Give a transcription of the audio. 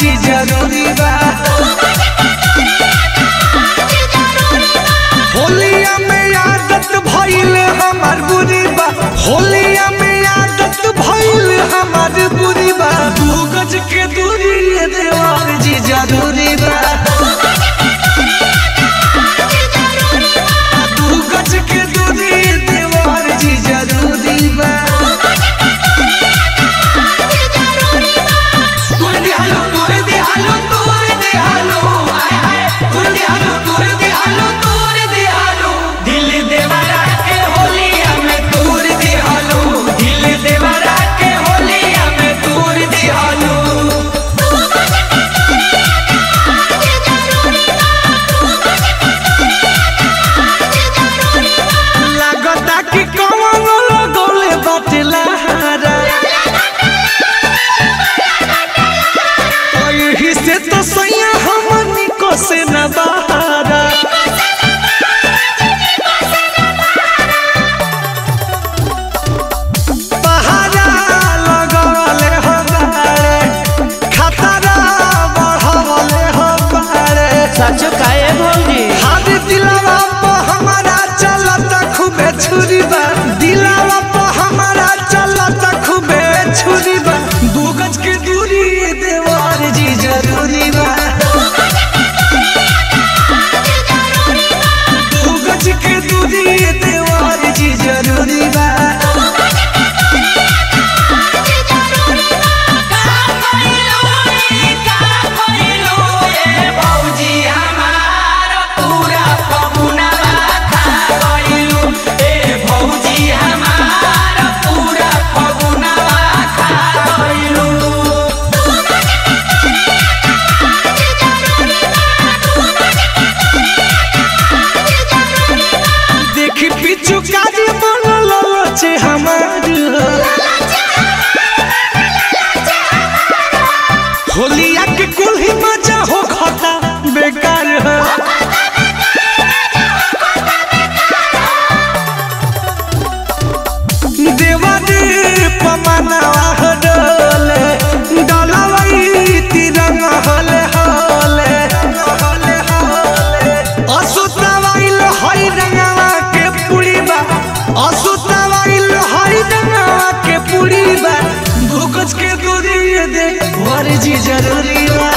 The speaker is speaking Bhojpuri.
जी जरूरी बा होलिया में आदत भइल हमार बुरी बा होलिया में आदत भइल हमार बुरी बा दू गज के दूरी ये देवार जी जरूरी बा दू गज के दूरी ये देवार जी जरूरी बा तोर दिहालो तोर दिहालो तोर दिहालो आय हाय तोर दिहालो तोर दिहालो तोर दिहालो दिल देवरा के होलिया में तोर दिहालो दिल देवरा के होलिया में तोर दिहालो लागता कि कौन लगोले बाटला हारा यही से तो सैया हमनी को से न बहारा पहाड़ा लगवले हो बारे खतरा बढ़वले हो बारे सच काहे भौजी हादी दिलावा पे हमारा चलत खूबे छुरी बा दिलावा पे हमारा चलत खूबे छुरी बा दू गज के दूरी देवार जी जरूरी बा दू गज के दूरी देवार जी जरूरी बा देखी पिछु काजी बनल छे हमार होलिया के कुल ही मजा हो खता बेकार है देवादी पमनवा हडले डलवई तिरंग हले हले हले हले असुतवाइल हई रंगवा के पुड़ी बा असुतवाइल हई रंगवा के पुड़ी बा भूकज के दूरी दे वर जी जरूरी बा